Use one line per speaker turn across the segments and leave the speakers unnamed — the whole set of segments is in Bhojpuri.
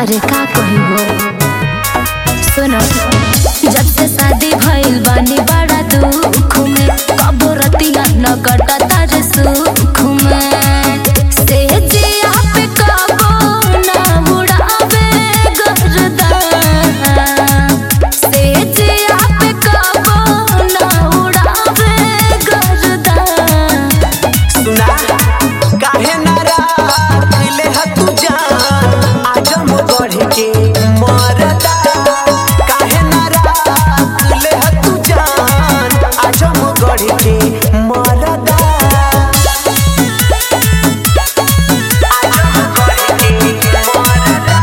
अरे का कही हो सुनो जब से शादी भइल बानी बड़ा दुख में कबो रतिया न कटा तारे सुख में से जिया पे कबो न उड़ावे गर्दा से जिया पे कबो न उड़ावे गर्दा
सुना काहे नाराज दिले ह तू जान आजम बढ़ के मरदा काहे नाराज दिले ह तू जान आजम बढ़ के मरदा आजम बढ़ के मरदा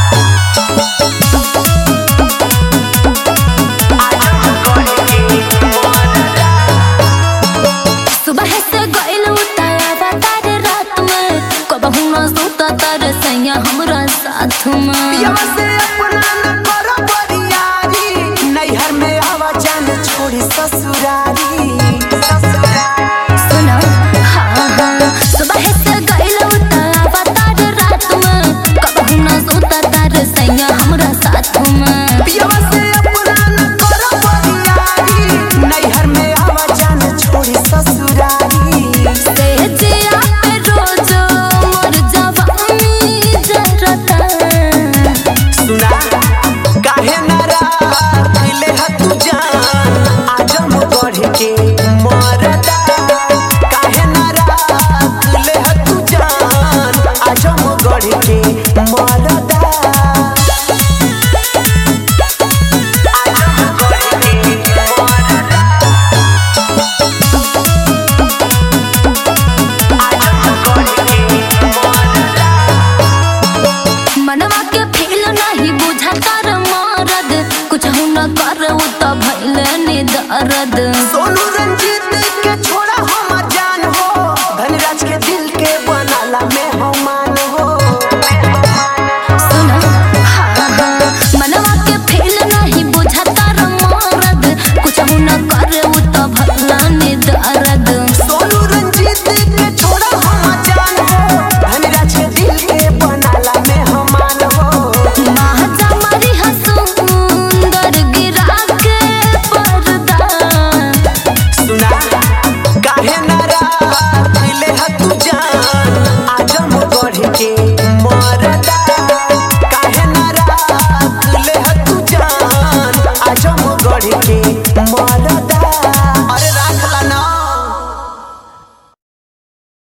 आजम बढ़ के मरदा
सुबह से गइल उतारा तारे रात में कबहू न सोता तारे सैया हमरा साथ में
पियवा से अपना न करो बरियारी नैहर में आवा जान छोड़ी ससुरारी ससुरारी
सुनो हाँ हाँ सुबह से गइल उतारा तारे रात में कबहू न सोता तारे सैया हमरा साथ में
पियवा से अपना न करो बरियारी नैहर में आवा जान छोड़ी ससुरारी
से जिया पे रोज मोर जवानी जरता
सुना काहे नाराज दिले ह तू जान आजम बढ़ के मरदा काहे नाराज दिले ह तू जान आजम बढ़ के मरदा आजम बढ़ के मरदा आजम बढ़ के मरदा
मनवा के फील नहीं बुझा कर मरद कुछ न कर तो भइल ने दर्द
सोनू रंजीत के छोड़ा हम जान हो धनराज के दिल के बनाला में हम मान हो
सुन हाँ हाँ मनवा के फील नहीं बुझा कर मरद कुछ न कर तो भइल ने दर्द
सोनू रंजीत के छोड़ा हम जान हो धनराज के दिल के बनाला में हम मान हो
महाजा मारी हसुंदर गिरा के पर्दा
सुना काहे नाराज दिले ह तू जान आजम बढ़ के मरदा काहे नाराज दिले ह तू जान आजम बढ़ के